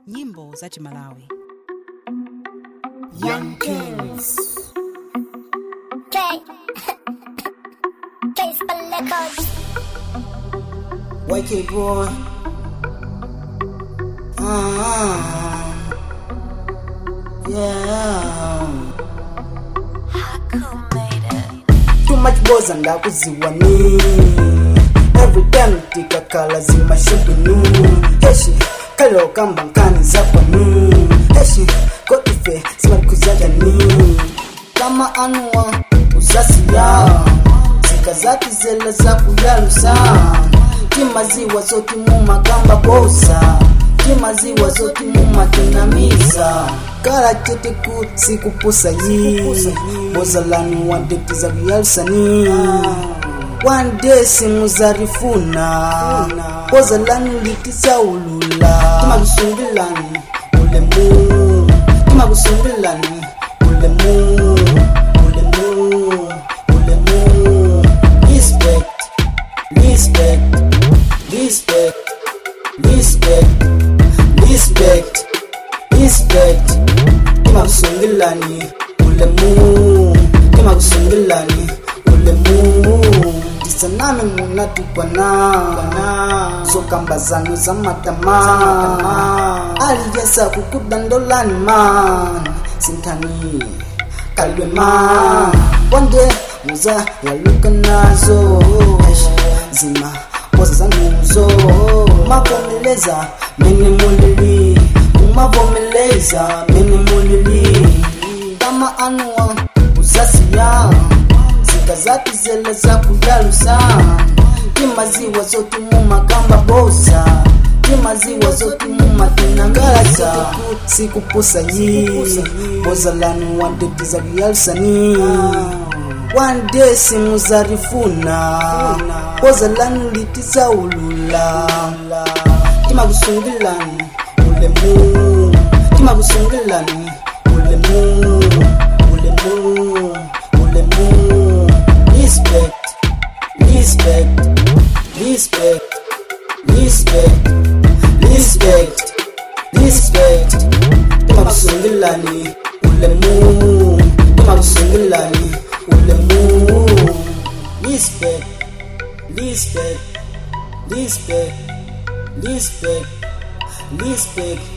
nyimbo za chimalawi Young Kings. K. K Spell Records. YK boy. Ah, yeah. Too much boza ndakuziwani every time tikakala zimashubinu heshi kalo kamba nkani zakwanu heshi koife simalikuzagani kama anuwa uzasiya zika zatizela zakuyalusa timaziwa zoti mumakamba bosa timaziwa zoti mumatinamiza kala tete ku sikupusa yi bozalani wadetiza kuyalusani one day simuzarifuna bozalani litizaulula timakusungilani ulemu timakusungilani ulemu ulemu ulemu respect respect respect respect respect respect timakusungilani ulemu timakusungilani ulemu tisaname munatukwana zokamba zanu zamatama aliyesa kukudandolani man sintani kalwe man wande muza yaluka nazo zima poza zanuzo mavomeleza mene mulili umavomeleza mene mulili kama anuwa uzasiya zika zatizela zakuyalusa timaziwa zoti mumakamba bosa timaziwa zoti mumatinangalaza sikupusa yi bozalani wadetiza kuyalusani one day simuzarifuna bozalani litizaulula timakusungilani ulemu timakusungilani ulemu ulemu ulemu respect respect respect respect respect respect timakusungilani ulemu timakusungilani ulemu respect respect respect respect respect